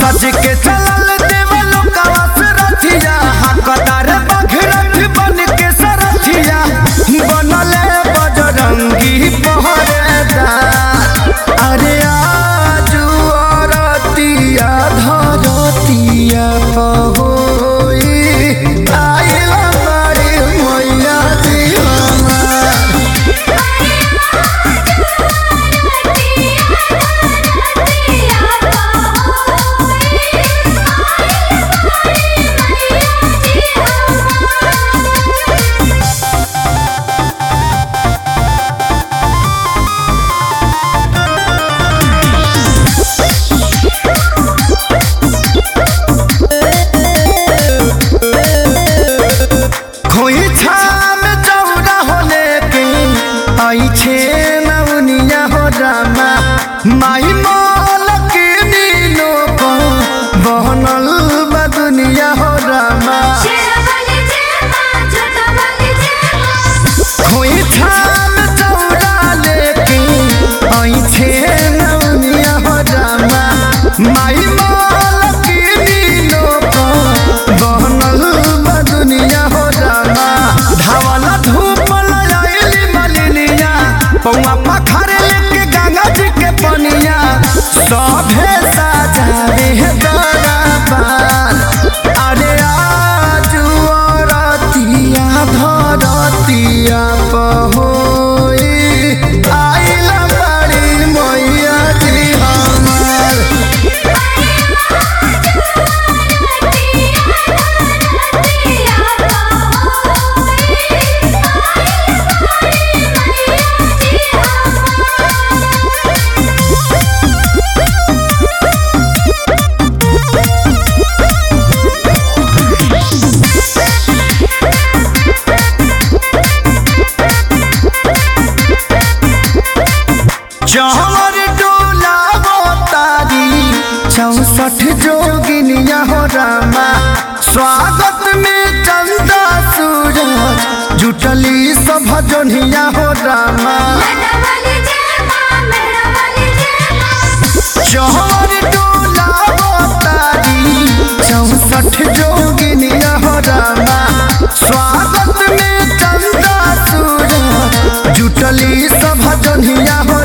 सज के चलल देवलो कवस रथिया हकदार बघरथ बन के सरथिया बनले बजरंगी पहरेदार अरे आजू अरतिया धरतिया पहोई आइल बड़ी मैया जी हमार खोई छाम चौड़ा होले के आई छे नवनिया हो रामा माई मोल के नीनो को बहनल बा दुनिया हो रामा खोई छाम चौड़ा लेके आई छे नवनिया हो रामा माई मोल के नीनो को बहनल बा दुनिया हो रामा धावला धूप लयाइली मलिनिया पौआ पखारे लेके गंगा जी के पनिया सभे साजावे दरबार अरे आजू रतिया धरतिया पहोई आइला बड़ी मैया जी हमार चहर डोला तारी चौसठ जोगिनिया हो रामा स्वागत में चंदा सूरज जुटली सब जोनिया हो रामा चहर डोला तारी चौसठ जोगिनिया हो रामा स्वागत में चंदा सूरज जुटली सब जोनिया हो